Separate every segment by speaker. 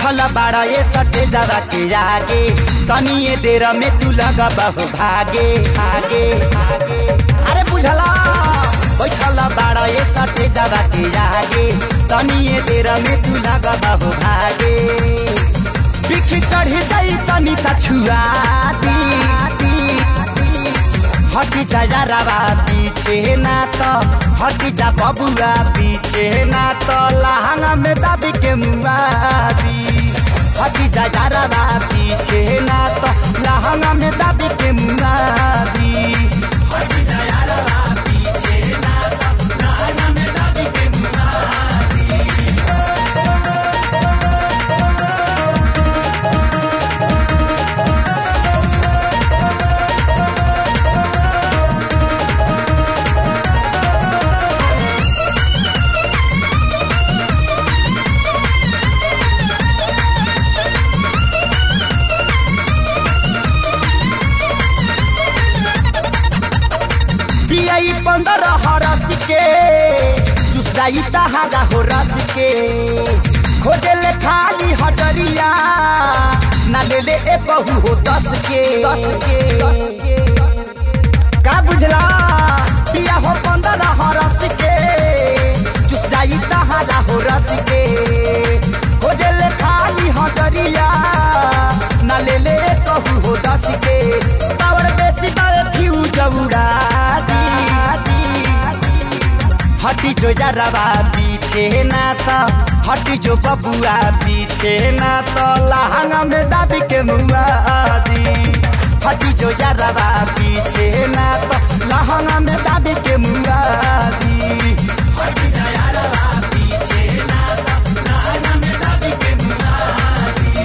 Speaker 1: बैठल बाड़ा ये सटे जरा के आगे तनिए देर में तू लगा बहु भागे आगे आगे अरे बुझला बैठल बाड़ा ये सटे जरा के आगे तनिए देर में तू लगा बहु भागे बिख चढ़ी जाई तनी सा छुआ दी हटी जा यारावा पीछे ना तो हटी जा बबुआ पीछे ना तो लहंगा में दाबी के मुआदी हटी जा यारावा पीछे ना तो लहंगा में दाबी के मुआदी हटी जा यारावा पीछे ना तो लहंगा में दाबी के मुआदी पियाई पंद्रह हरस के चुसाई तहारा हो रस के खोजे ले खाली हजरिया ना ले ले ए बहू हो दस के दस के का बुझला पिया हो पंद्रह हरस के चुसाई तहारा हो रस के खोजे ले खाली हजरिया ना ले ले ए बहू हो दस के पावर बेसी बावे फ्यूज उड़ा दी हटी जो जरवा पीछे ना तो हटी जो बबुआ पीछे ना तो लहंगा में दाबी के मुआ दी हटी जो जरवा पीछे ना तो लहंगा में दाबी के मुआ दी हटी जो जरवा पीछे ना तो लहंगा में दाबी के मुआ दी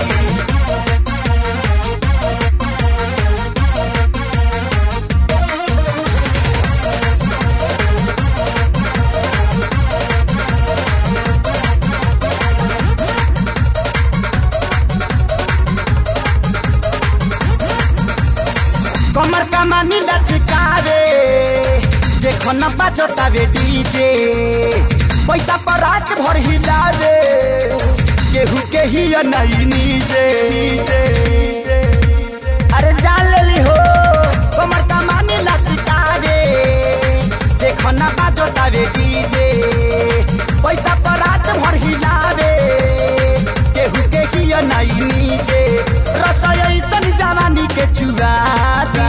Speaker 1: कमर कमानी लचकावे देखो न बाजतावे डीजे पैसा पर रात भर हिलावे केहू के ही नहीं नीचे अरे जान लेली हो कमर कमानी लचकावे देखो न बाजतावे डीजे पैसा पर रात भर हिलावे केहू के ही नहीं नीचे रसोई ऐसन जवानी के चुरा दी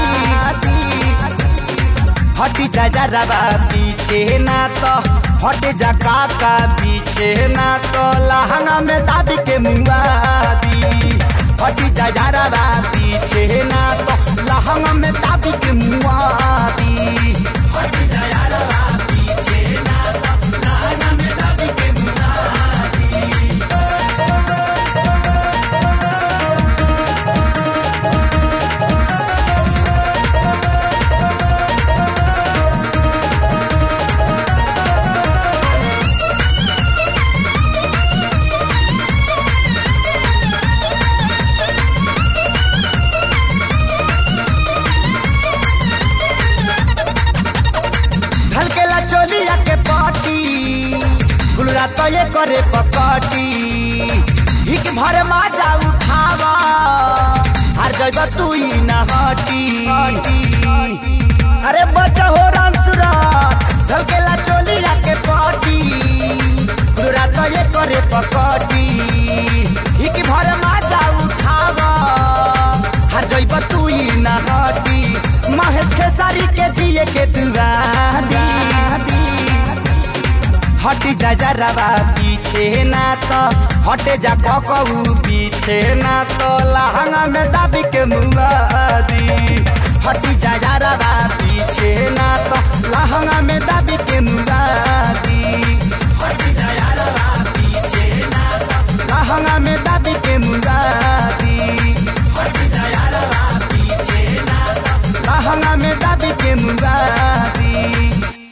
Speaker 1: हटी जा जरवा पीछे ना तो हटे जा काका पीछे ना तो लहंगा में दाबी के मुआ दी हटी जा जरवा पीछे ना तो लहंगा में दाबी के मुआ दी हटी जा जरवा पीछे ना तो लहंगा में दाबी के मुआ दी झलकेला चोलिया के पाटी गुलरा तो ये करे पकटी हिक भर माजा उठावा हर जगह तू ही न हटी अरे बचा हो राम सूरत झलकेला चोलिया के पाटी गुलरा तो ये करे पकटी हिक भर माजा उठावा हर जगह तू ही न हटी महेश खेसारी के दिए के दुआ दी हटी जा जरवा पीछे ना तो हटे जा ककऊ पीछे ना तो लहंगा में दाबी के मुआ दी हटी जा जरवा पीछे ना तो लहंगा में दाबी के मुआ दी हटी जा जरवा पीछे ना तो लहंगा में दाबी के मुआ दी हटी जा जरवा पीछे ना तो लहंगा में दाबी के मुआ दी